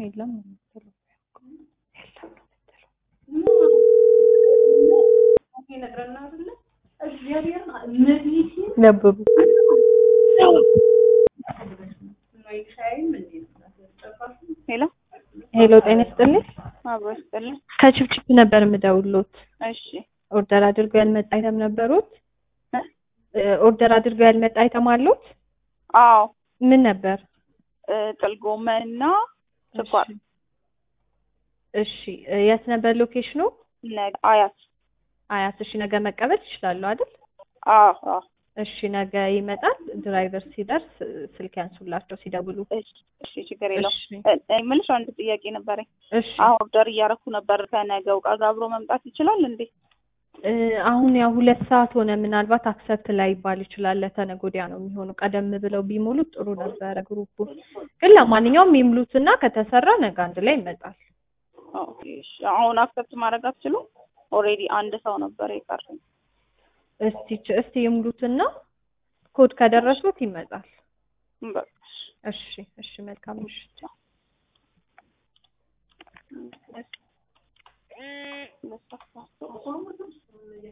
የለም ነው የምትለው። የለም ነው የምትለው። ነበሩ ሄሎ ሄሎ፣ ጤና ይስጥልኝ። አብሮ ይስጥልኝ። ከችፕችፕ ነበር የምደውልዎት። እሺ ኦርደር አድርገው ያልመጣ አይተም ነበሩት? እ? ኦርደር አድርገው ያልመጣ አይተም አሉት? አዎ ምን ነበር? እ፣ ጥቅል ጎመን እና ስኳር እሺ፣ እ፣ የት ነበር ሎኬሽኑ? ነገ አያት አያት። እሺ፣ ነገ መቀበል ይችላሉ አይደል? አዎ አዎ እሺ፣ ነገ ይመጣል። ድራይቨር ሲደርስ እ፣ ስልክ ያንሱላቸው ሲደውሉ። እሺ እሺ ችግር የለውም። እሺ፣ እ፣ እኔ የምልሽ አንድ ጥያቄ ነበረኝ። እሺ። አሁን ኦርደር እያደረኩ ነበር። ከነገው ዕቃ ጋር አብሮ መምጣት ይችላል እንዴ? እ፣ አሁን ያው ሁለት ሰዓት ሆነ። ምናልባት አክሰፕት ላይ ይባል ይችላል። ለተነገ ወዲያ ነው የሚሆኑ። ቀደም ብለው ቢሞሉት ጥሩ ነበረ ግሩፑ። ግን ለማንኛውም ይምሉትና ከተሰራ ነገ አንድ ላይ ይመጣል። ኦኬ እሺ። አሁን አክሰፕት ማድረግ አትችሉም? ኦልሬዲ አንድ ሰው ነበር የቀረኝ። እስቲ ች- እስቲ ይምሉትና ኮድ ከደረሱት ይመጣል። በቃ እሺ፣ እሺ። መልካም ምሽት።